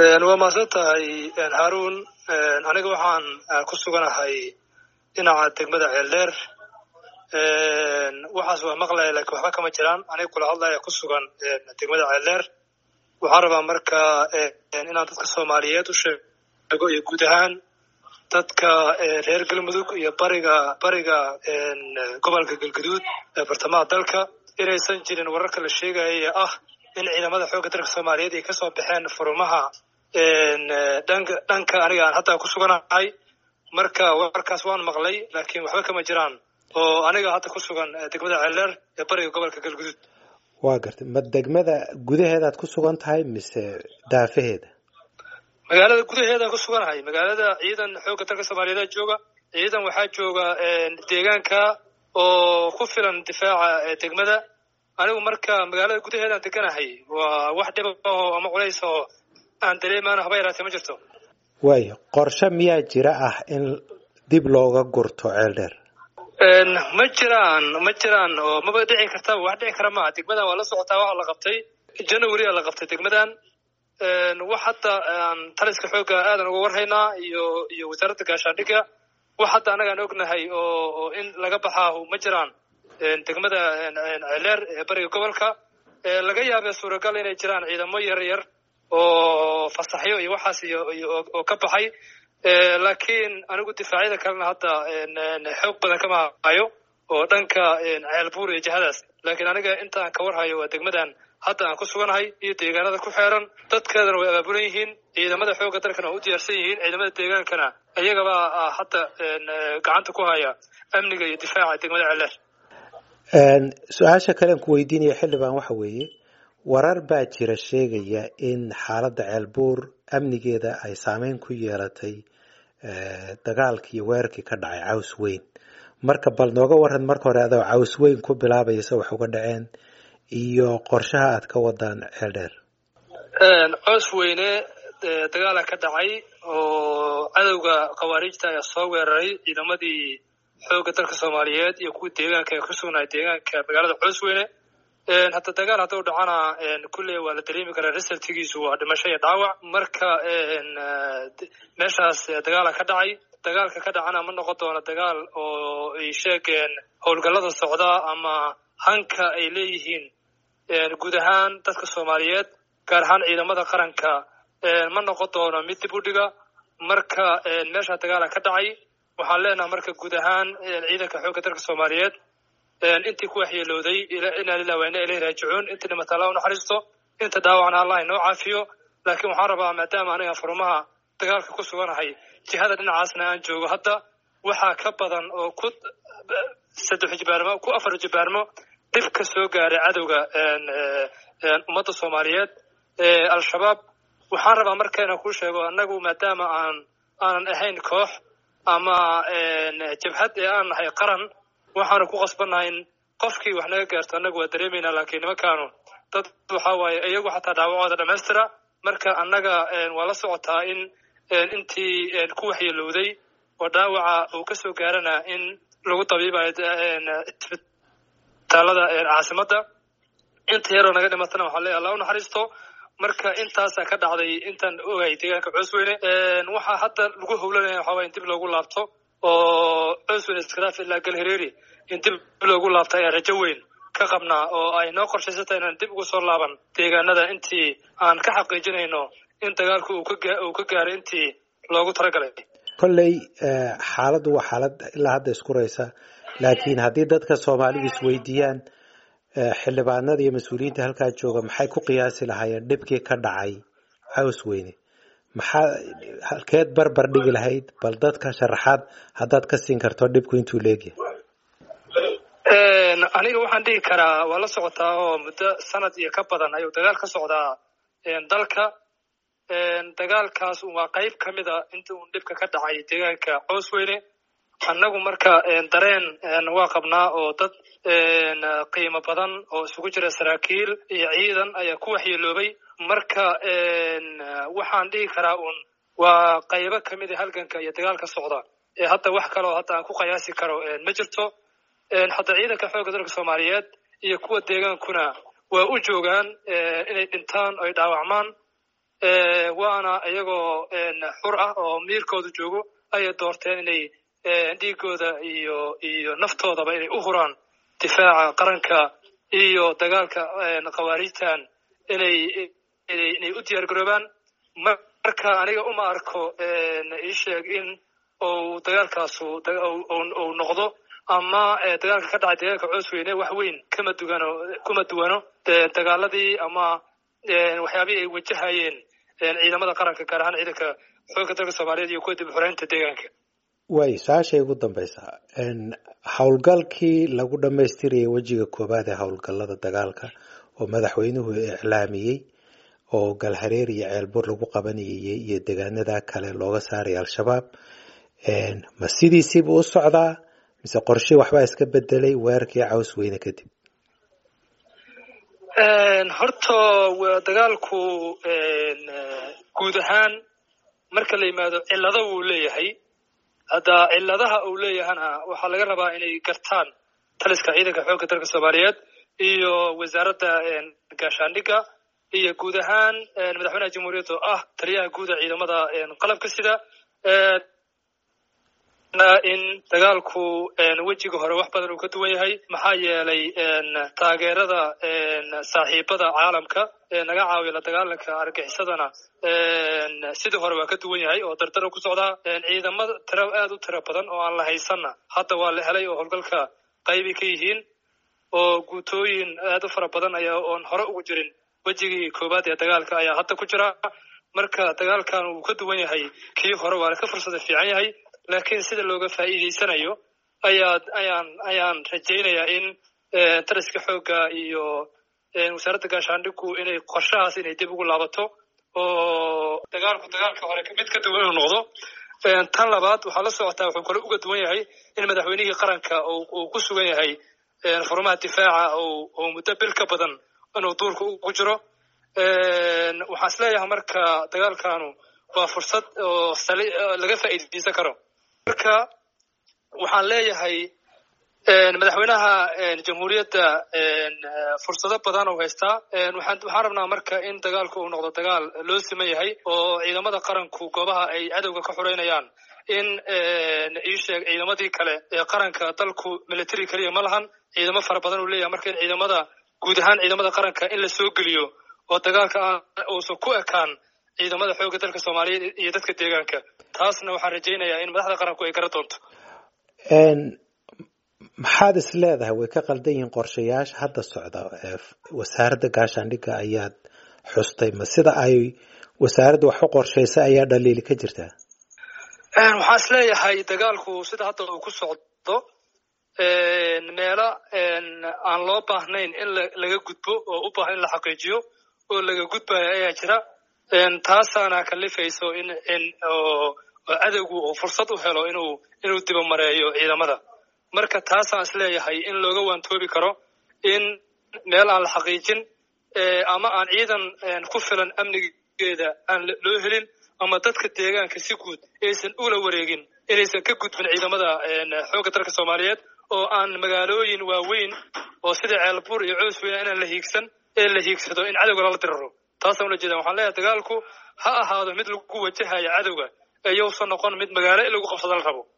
waa mahadsan tahay haarun aniga waxaan ku suganahay dhinaca degmada ceeldheer waxaas waa maqlaya lakiin waxba kama jiraan aniga kula hadlaya ku sugan degmada ceeldheer waxaan rabaa marka inaan dadka soomaaliyeed u sheego iyo guud ahaan dadka reer galmudug iyo bariga bariga gobolka galguduud ee bartamaha dalka inaysan jirin wararka la sheegaya ee ah in ciidamada xoogga dalka soomaaliyeed ay kasoo baxeen furumaha dhanka dhanka aniga aan hadda ku suganahay marka warkaas waan maqlay laakiin waxba kama jiraan oo aniga hadda ku sugan degmada ceeldheer ee bariga gobolka galguduud waa gartay ma degmada gudaheedaad ku sugan tahay mise daafaheeda magaalada gudaheedaan ku suganahay magaalada ciidan xoogga dalka soomaaliyeed jooga ciidan waxaa jooga deegaanka oo ku filan difaaca degmada anigu marka magaalada gudaheedaan deganahay waa wax dhiba oo ama culays oo aan dareemaan haba yaraatee ma jirto waayo qorshe miyaa jira ah in dib looga gurto ceel dheer ma jiraan ma jiraan oo maba dhici kartaba wax dhici kara maaha degmadan waa la socotaa waxa la qabtay january a la qabtay degmadan wax hadda aan taliska xoogga aadan uga warhaynaa iyo iyo wasaaradda gaashaandhigga wax hadda annagaan ognahay oo oo in laga baxaahu ma jiraan degmada ceeleer ee bariga gobolka laga yaabee suuragal inay jiraan ciidamo yar yar oo fasaxyo iyo waxaas iyo oo ka baxay laakiin anigu difaacyada kalena hadda xoog badan kama hayo oo dhanka ceelbuur iyo jihadaas laakiin aniga inta aan ka warhayo waa degmadan hadda aan ku suganahay iyo deegaanada ku xeeran dadkeedana way abaabulan yihiin ciidamada xoogga dalkana waa u diyaarsan yihiin ciidamada deegaankana iyagaba hadda gacanta ku haya amniga iyo difaaca degmada ceeleer su-aasha kalean ku weydiinaya xildhibaan waxa weeye warar baa jira sheegaya in xaaladda ceelbuur amnigeeda ay saameyn ku yeelatay dagaalkii iyo weerarkii ka dhacay caws weyn marka bal nooga waran marka hore adoo caws weyn ku bilaabaysa wax uga dhaceen iyo qorshaha aad ka wadaan ceel dheer coos weyne dagaala ka dhacay oo cadowga khawaariijta ayaa soo weeraray ciidamadii xoogga dalka soomaaliyeed iyo kuwii deegaanka ee ku sugnaay deegaanka magaalada coos weyne hadda dagaal hadduu dhacana kulley waa la dareemi karaa resultigiisu waa dhimasho iyo dhaawac marka meeshaas dagaala ka dhacay dagaalka ka dhacana ma noqon doono dagaal oo ay sheegeen howlgallada socda ama hanka ay leeyihiin guud ahaan dadka soomaaliyeed gaar ahaan ciidamada qaranka ma noqon doono mid dib u dhiga marka meesha dagaala ka dhacay waxaan leenaha marka guud ahaan ciidanka xoogga dalka soomaaliyeed intii ku waxyeelooday inaa lilah waa ina ilahi raajicuun intii dhimata alla u naxariisto inta dhaawacna allah inoo caafiyo laakiin waxaan rabaa maadaama aniga furumaha dagaalka ku suganahay jihada dhinacaasna aan joogo hadda waxaa ka badan oo ku saddex jibaarmo ku afar jibaarmo dhib ka soo gaaray cadowga ummadda soomaaliyeed al-shabaab waxaan rabaa marka inaan kuu sheego annagu maadaama aan aanan ahayn koox ama jabhad ee aan nahay qaran waxaanu ku qasbannahay in qofkii wax naga gaarto annagu waa dareemaynaa laakiin nimankaanu dad waxa waaye iyagu xataa dhaawacooda dhammaystira marka annaga waa la socotaa in intii ku waxyeelowday oo dhaawaca uu ka soo gaarana in lagu tabiibayo isbitaalada caasimadda inta yaroo naga dhimatana waxaa leeyahay allah u naxariisto marka intaasaa ka dhacday intaan ogay deegaanka coosweyne waxaa hadda lagu howlanaya waxaa waye in dib loogu laabto oo coosweyne iskhilaaf ilaa galhareeri in dib loogu laabto ayaa rajo weyn ka qabnaa oo ay noo qorshaysata inaan dib ugu soo laaban deegaanada intii aan ka xaqiijinayno in dagaalku uu ka gaaray intii loogu talagalay kolley xaaladdu waa xaalad ilaa hadda iskuraysa laakiin haddii dadka soomaalidu isweydiiyaan xildhibaanada iyo mas-uuliyiinta halkaa jooga maxay ku qiyaasi lahaayeen dhibkii ka dhacay caws weyne maxaa halkeed barbar dhigi lahayd bal dadka sharaxaad haddaad ka siin karto dhibku intuu leegyahay aniga waxaan dhihi karaa waa la socotaa oo muddo sanad iyo ka badan ayuu dagaal ka socdaa dalka dagaalkaas waa qayb ka mida inta uun dhibka ka dhacay deegaanka coosweyne annagu marka dareen waa qabnaa oo dad qiimo badan oo isugu jira saraakiil iyo ciidan ayaa ku waxyeeloobay marka waxaan dhihi karaa uun waa qaybo ka mida halganka iyo dagaalka socda ee hadda wax kaloo hadda aan ku qiyaasi karo ma jirto hadda ciidanka xoogga dalka soomaaliyeed iyo kuwa deegaankuna waa u joogaan inay dhintaan oy dhaawacmaan waana iyagoo xur ah oo miirkooda joogo ayay doorteen inay dhiigooda iyo iyo naftoodaba inay u huraan difaaca qaranka iyo dagaalka khawaarijtan inay inay u diyaar garoobaan marka aniga uma arko ii sheeg in uu dagaalkaasu uu noqdo ama dagaalka ka dhacay deegaanka coosweyne wax weyn kama dugano kuma duwano dagaaladii ama waxyaabihii ay wajahayeen ciidamada qaranka gaar ahaan ciidanka xoogga dalka soomaaliyeed iyo kuwa dib xoreynta deegaanka way su-aashay ugu dambaysaa howlgalkii lagu dhammaystirayay wejiga koowaad ee howlgallada dagaalka oo madaxweynuhu iclaamiyey oo galhareer iyo ceelbur lagu qabanayay iyo degaanada kale looga saaraya al-shabaab ma sidiisiiba u socdaa mise qorshe waxbaa iska bedelay weerarkii caws weyne kadib horta dagaalku guud ahaan marka la yimaado cillado wuu leeyahay hadda cilladaha uu leeyahana waxaa laga rabaa inay gartaan taliska ciidanka xoogga dalka soomaaliyeed iyo wasaaradda gaashaandhigga iyo guud ahaan madaxweynaha jamhuuriyadda oo ah taliyaha guuda ciidamada qalabka sida in dagaalku wejiga hore wax badan uu ka duwan yahay maxaa yeelay taageerada saaxiibada caalamka ee naga caawiya la dagaalanka argaxisadana sidii hore waa ka duwan yahay oo dardaro ku socdaa ciidamada tiro aad u tiro badan oo aan la haysanna hadda waa la helay oo howlgalka qaybi ka yihiin oo guutooyin aad u fara badan ayaa oon hore ugu jirin wejigii koowaad ee dagaalka ayaa hadda ku jira marka dagaalkan uu ka duwan yahay kii hore waa ka fursada fiican yahay laakiin sida looga faa'iidaysanayo ayaa ayaan ayaan rajaynayaa in taliska xoogga iyo wasaaradda gaashaandhigu inay qorshahaas inay dib ugu laabato oo dagaalku dagaalka hore mid ka duwan inuu noqdo tan labaad waxaa la socotaa wuxuu kale uga duwan yahay in madaxweynihii qaranka uu ku sugan yahay furmaha difaaca oo muddo bil ka badan inuu duurka ugu jiro waxaan is leeyahay marka dagaalkanu waa fursad oo laga faa'iidaysan karo marka waxaan leeyahay madaxweynaha jamhuuriyadda fursado badan uu haystaa waxaan waxaan rabnaa marka in dagaalku uu noqdo dagaal loo siman yahay oo ciidamada qaranku goobaha ay cadowga ka xoreynayaan in ii sheeg ciidamadii kale ee qaranka dalku military keliya ma lahan ciidamo fara badan uu leeyahay marka in ciidamada guud ahaan ciidamada qaranka in la soo geliyo oo dagaalka uusan ku ekaan ciidamada xoogga dalka soomaaliyeed iyo dadka deegaanka taasna waxaan rajaynayaa in madaxda qaranku ay gara doonto maxaad is leedahay way ka qaldan yihiin qorshayaasha hadda socda wasaaradda gaashaandhigga ayaad xustay ma sida ay wasaaradda wax u qorshaysay ayaa dhaliili ka jirtaa waxaan is leeyahay dagaalku sida hadda uu ku socdo meelo aan loo baahnayn in laga gudbo oo u baahan in la xaqiijiyo oo laga gudbayo ayaa jira taasaana kalifayso in in oo cadowgu uu fursad u helo inuu inuu dibamareeyo ciidamada marka taasaan is leeyahay in looga waantoobi karo in meel aan la xaqiijin ama aan ciidan ku filan amnigeeda aan loo helin ama dadka deegaanka si guud aysan ula wareegin inaysan ka gudbin ciidamada xoogga dalka soomaaliyeed oo aan magaalooyin waaweyn oo sida ceelbuur iyo coos weyna inaan la hiigsan ee la hiigsado in cadowga lala diraro taasaan ula jeeda waxaan leeyahay dagaalku ha ahaado mid lagu wajahaya cadowga ee yowsan noqon mid magaalo in lagu qabsado la rabo